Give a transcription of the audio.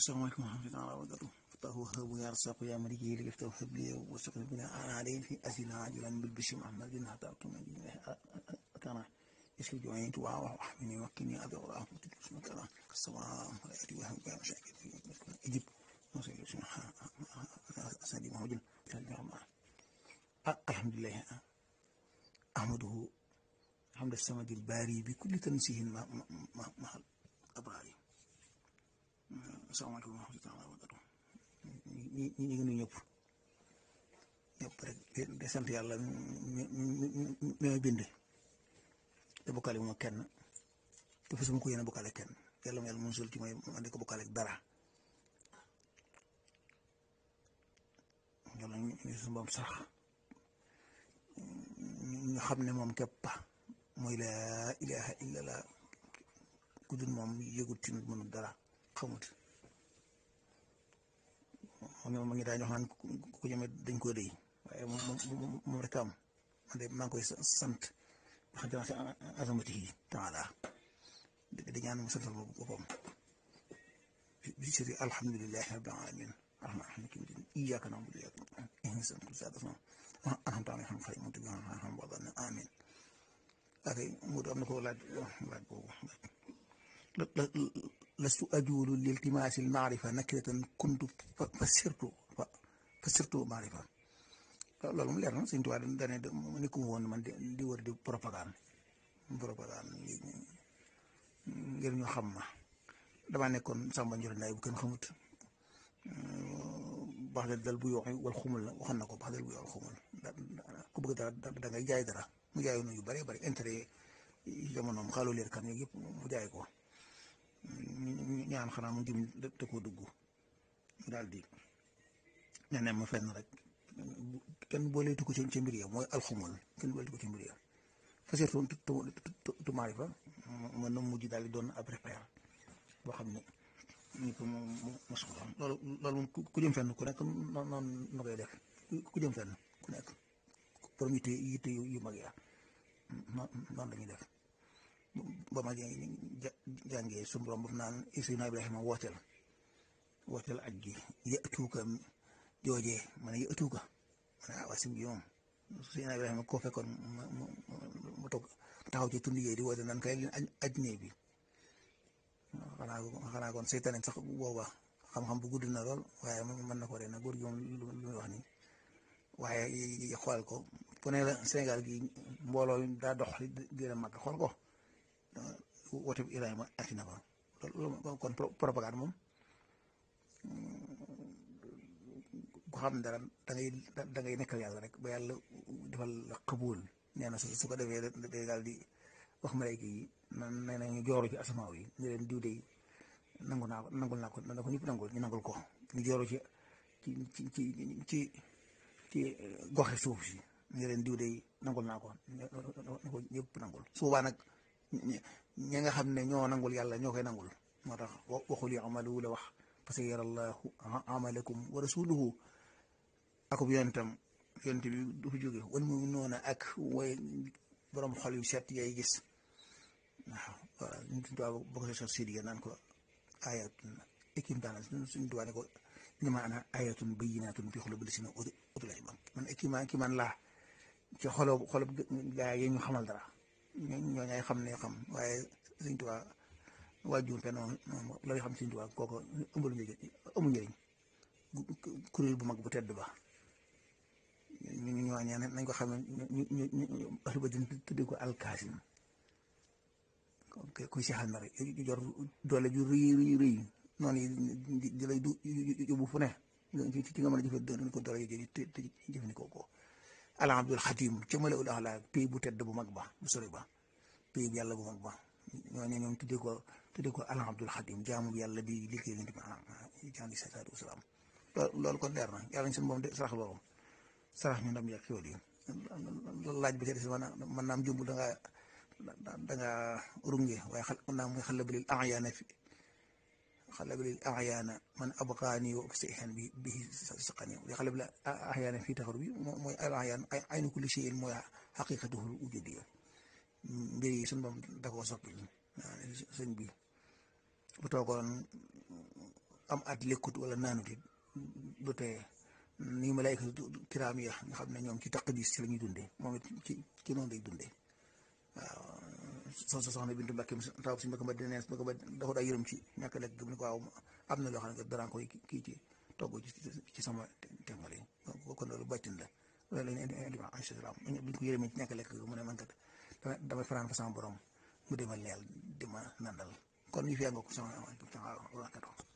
السلام عليكم ورحمة الله وبركاته فتاه وهب يا رزاق يا ملك لي افتح هب لي واستقبل بنا أنا عليه في أسئلة عاجلا بالبشر محمد بن حتى أكتم كان يسكب جوعين توعى وحمني وكني أبي الله اسمك أنا السماء والأرض وهم بها مشاكل إجب نصير اسمها أسادي مهوجن الحمد لله أحمده حمد السمد الباري بكل تنسيه مع الأبرار asalaamaaleykum wa rahmatulah wa barakatu ñi ñi ngi nuyu ñëpp ñëpp rek di sant yàlla mi mi ma bind te bokkaale wu ma kenn te fasuma ko yéene bokkaale kenn yàlla ma yàlla musul ci may ma di ko bokkaale dara yàlla ñu suñu boom sax ñu xam ne moom képp mooy laa ilaha illallah ku dul moom yëgut ci nit mënul dara xamut moom ma ngi daa jox naan ku jëme dañ koo déy waaye moom moom rek am man de maa ngi koy sant wax dëgg si azamati yi taala di ñaan mu santal ma boppam bi si alhamdulilahi rabbil alamin rahman rahim iyyaka na'budu wa iyyaka nasta'in ihdinas siraatal mustaqiim an'amta alayhim ghayril maghduubi alayhim wa lad-daalliin amiin ak mu am na ko laaj laaj boobu lastu ajuulu liltimaasi almaarifa nakiratan kuntu fasirtu fasirtu maarifa loolu mu leer na Sëñ Tuubaa dane nekkuma woon man di wër di propagande propagande ngir ñu xam ma damaa nekkoon Samba Ndiol Ndaye bu kenn xamut bax del dal bu yoo wal xumul la waxoon na ko bax del bu yoo wal xumul ku bëgg dara da ngay jaay dara mu jaay nu yu bëree bëri intérêt yi jamonoom xaalu leer kan yëpp mu jaay ko ñaan xanaa mu jëm te koo dugg daal di ne ne ma fenn rek kenn booleetu ko ci mbir ya mooy alxumul kenn booleetu ko ci mbir ya fa surtout tumaari fa mën na mujj daal di doon ab repère boo xam ne ñëpp mu mosu ko xam loolu loolu moom ku jëm fenn ku nekk noonu na koy def ku jëm fenn ku nekk borom yitte yitte yu mag ya noonu la ñuy def ba ma jàngee suñu borom boobu naan Seydina Ibrahima wooteel wooteel aj gi yëtuuka joojee ma ne yëtuuka ma ne ah waa sim gi moom Seydina Ibrahima koo fekkoon mu mu toog taxaw ci tund yee di woote naan kay leen aj nee bi xanaa xanaa kon seytaane sax booba xam-xam bu gudd na lool waaye mën na ko rek nag góor gi moom lu muy wax nii waaye xool ko fu ne la Sénégal gi mbooloo daa dox di la mag xool ko woote bi Ibrahima ati na fa loolu kon propagande moom ku xam dara da ngay da ngay nekkal yàlla rek ba yàlla defal la xabuul nee na su ko defee day daal di wax malayka yi nan nee na ñu jooru ci asamaaw yi ñu leen diw de nangu naa ko nangul naa ko na ko ñëpp nangul ñu nangul ko ñu jooru ci ci ci ci ci goxe suuf si ñu leen diw de nangul naa ko na ko ñëpp nangul su boobaa nag ñi nga xam ne ñoo nangul yàlla ñoo koy nangul moo tax waxul amalu la wax parce que yarallahu amalakum wa rasuluhu akub yonentam yonent bi du fi jóge wal mu noona ak way borom xol yu set yay gis waaw waaw ñu tubaab boo ko sa sidiya naan ko ayatun ékim daana suñ tubaab ne ko innama ana ayatun bayyinatun fi xulubi lasina utul ilma man ékiman ki man laa ci xolo xolob gaa yi ñu xamal dara ñoo ñaay xam ne xam waaye Sëñ Tuubaa waajur fenn moom looy xam Sëñ Tuubaa kooku ëmbalu njëriñ amul njëriñ kuréel bu mag bu tedd ba ñu ñoo ñaan nañ ko xam ne ñu ñu ñu ahlu badrin tuddee ko alkaasim kuy seexal na rek yu jor doole ju rëy rëy rëy noonu yi di lay du yóbbu fu ne ci nga mën a jëfe ko doole yi te jëfandikoo ko ala abdul xatim ca mala ul axla pays bu tedd bu mag ba bu sori ba pays bu yàlla bu mag ba ñooñu ñoom tuddee ko tuddee ko ala abdul xatim jaamu yàlla bi liggéey li di jàngi salaatu wasalaam loolu kon leer na yàlla ñu seen moom de sarax loolu sarax ñu ndam yàq xéwal yi loolu laaj bi ca des man man naam jumb da ngaa da ngaa runge waaye xal man naam muy xale balil ayaana fi xale balil ayaana man abqaani wa sayhan bi bi saqani li xale balil ayaana fii taxaru bi mooy al ayaan aynu kulli shay'in mooy xaqiqatuhu wujudiyya mbir yi suñu moom da koo soppi sëñ bi bu toogoon am at lekkut wala naanut it du tee ni malaayka kiraam ya nga xam ne ñoom ci taqdis ci la ñuy dundee moom it ci ci noonu lay dundee waaw soo soxna Bintu Mbàkke taw si mbokk ba dinees mbokk ba dafa daa yërëm ci ñàkk lekk gëm ni ko waaw am na loo xam ne danaa koy kii ci togg ci sama tengal yi kon loolu bàttin la loolu la ñu indi indi alayhi salaam buñ ko yërëmee ci ñàkk lekk mu ne man kat damay fanaan fa sama borom mu demal leel di ma nandal kon ñu fi nga ko sama